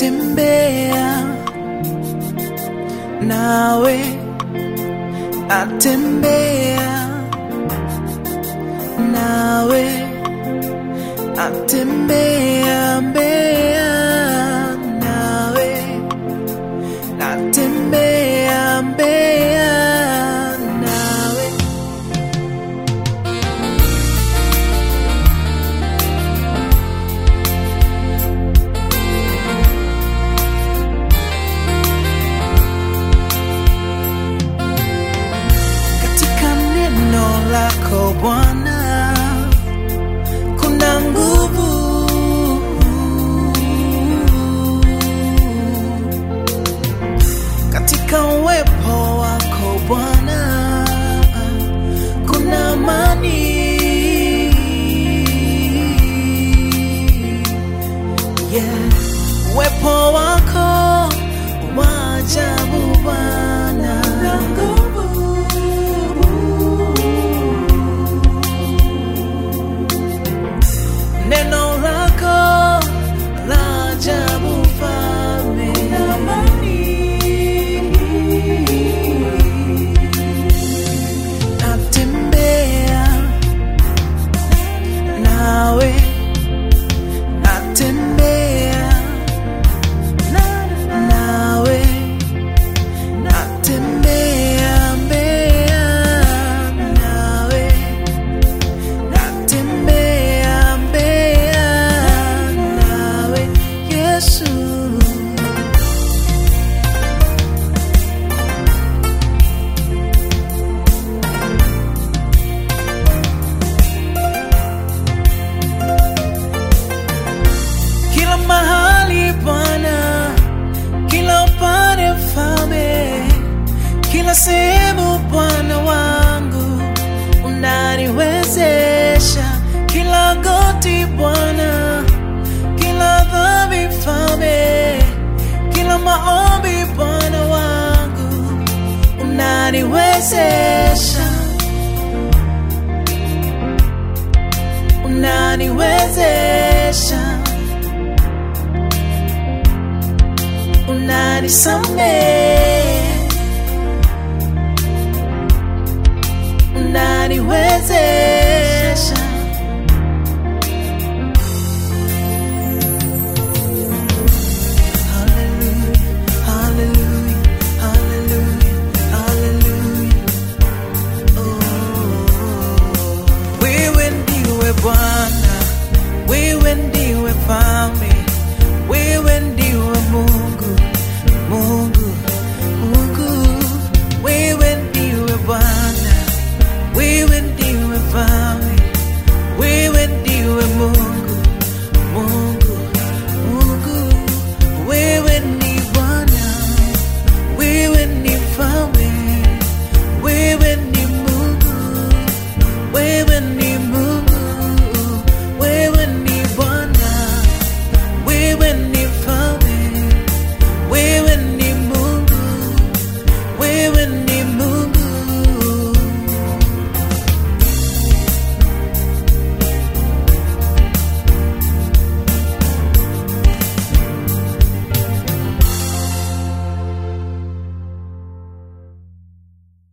natembea nawe, natembea nawe, natembea mbea nawe, natembea mbea nawe. Katika neno lako Bwana kuna nguvu, katika uwepo wako Bwana kuna amani. Yeah. Uwepo wako wa ajabu Bwana na nguvu neno lako la ajabu Mfalme, amani. Natembea nawe, natembea nawe, natembea mbea nawe natembea mbea nawe Yesu. Kila mahali Bwana, kila upande Mfalme, kila sehemu Bwana wangu unaniwezesha, kila goti Bwana, kila dhambi Mfalme, kila maombi Bwana wangu unaniwezesha, unaniwezesha, unanisamehe